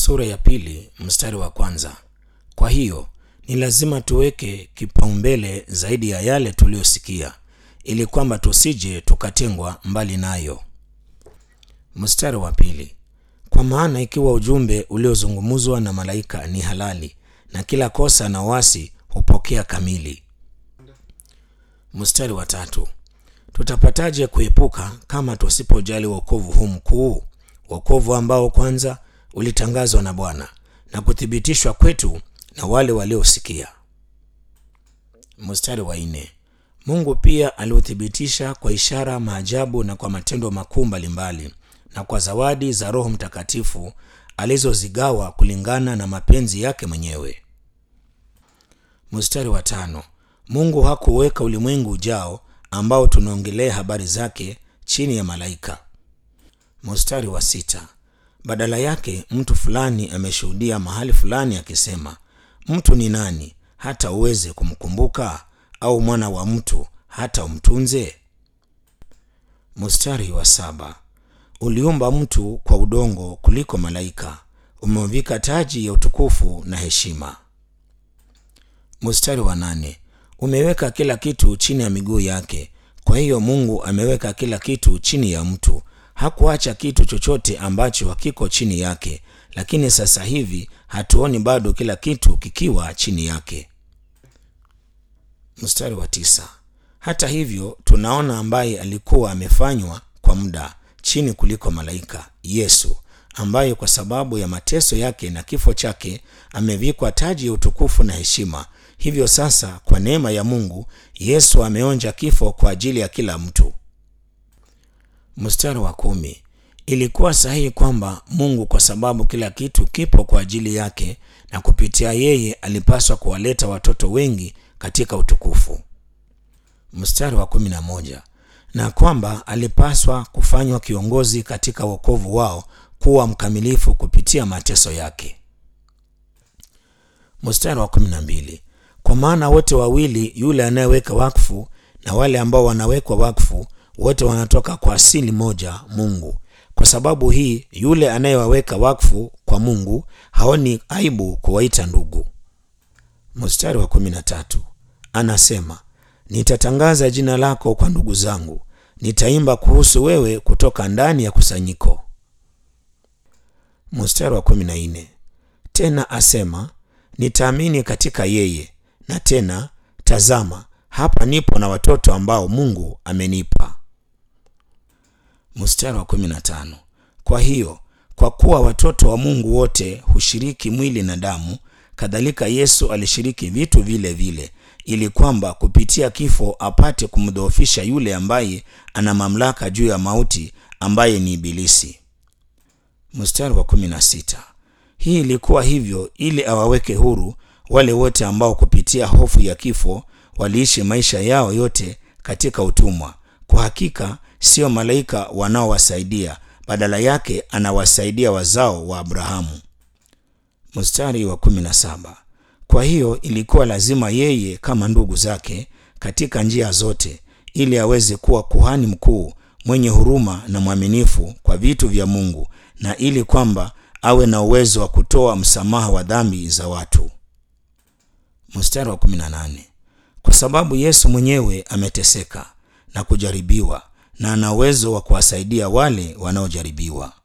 sura ya pili mstari wa kwanza. Kwa hiyo ni lazima tuweke kipaumbele zaidi ya yale tuliyosikia, ili kwamba tusije tukatengwa mbali nayo. Mstari wa pili. Kwa maana ikiwa ujumbe uliozungumzwa na malaika ni halali, na kila kosa na wasi hupokea kamili. Mstari wa tatu. Tutapataje kuepuka kama tusipojali wokovu huu mkuu, wokovu ambao kwanza ulitangazwa na Bwana na kuthibitishwa kwetu na wale waliosikia. Mstari wa nne. Mungu pia aliuthibitisha kwa ishara, maajabu na kwa matendo makuu mbalimbali na kwa zawadi za Roho Mtakatifu alizozigawa kulingana na mapenzi yake mwenyewe. Mstari wa tano. Mungu hakuweka ulimwengu ujao ambao tunaongelea habari zake chini ya malaika. Mstari wa sita. Badala yake mtu fulani ameshuhudia mahali fulani akisema, mtu ni nani hata uweze kumkumbuka, au mwana wa mtu hata umtunze? Mstari wa saba. Uliumba mtu kwa udongo kuliko malaika, umemvika taji ya utukufu na heshima. Mstari wa nane. Umeweka kila kitu chini ya miguu yake. Kwa hiyo Mungu ameweka kila kitu chini ya mtu, hakuacha kitu chochote ambacho hakiko chini yake. Lakini sasa hivi hatuoni bado kila kitu kikiwa chini yake. Mstari wa tisa. Hata hivyo tunaona ambaye alikuwa amefanywa kwa muda chini kuliko malaika, Yesu, ambaye kwa sababu ya mateso yake na kifo chake amevikwa taji ya utukufu na heshima. Hivyo sasa kwa neema ya Mungu Yesu ameonja kifo kwa ajili ya kila mtu. Mstari wa kumi. Ilikuwa sahihi kwamba Mungu, kwa sababu kila kitu kipo kwa ajili yake na kupitia yeye, alipaswa kuwaleta watoto wengi katika utukufu. Mstari wa kumi na moja. Na kwamba alipaswa kufanywa kiongozi katika wokovu wao, kuwa mkamilifu kupitia mateso yake. Mstari wa kumi na mbili. Kwa maana wote wawili, yule anayeweka wakfu na wale ambao wanawekwa wakfu, wote wanatoka kwa asili moja, Mungu. Kwa sababu hii, yule anayewaweka wakfu kwa Mungu haoni aibu kuwaita ndugu. Mstari wa kumi na tatu anasema, nitatangaza jina lako kwa ndugu zangu, nitaimba kuhusu wewe kutoka ndani ya kusanyiko. Mstari wa kumi na nne tena asema, nitaamini katika yeye na tena tazama, hapa nipo na watoto ambao Mungu amenipa. Mstari wa kumi na tano kwa hiyo kwa kuwa watoto wa Mungu wote hushiriki mwili na damu, kadhalika Yesu alishiriki vitu vile vile, ili kwamba kupitia kifo apate kumdhoofisha yule ambaye ana mamlaka juu ya mauti, ambaye ni Ibilisi. Mstari wa kumi na sita hii ilikuwa hivyo ili awaweke huru wale wote ambao kupitia hofu ya kifo waliishi maisha yao yote katika utumwa. Kwa hakika sio malaika wanaowasaidia, badala yake anawasaidia wazao wa Abrahamu. Mstari wa kumi na saba kwa hiyo ilikuwa lazima yeye kama ndugu zake katika njia zote, ili aweze kuwa kuhani mkuu mwenye huruma na mwaminifu kwa vitu vya Mungu, na ili kwamba awe na uwezo wa kutoa msamaha wa dhambi za watu. Mstari wa 18 kwa sababu Yesu mwenyewe ameteseka na kujaribiwa na ana uwezo wa kuwasaidia wale wanaojaribiwa.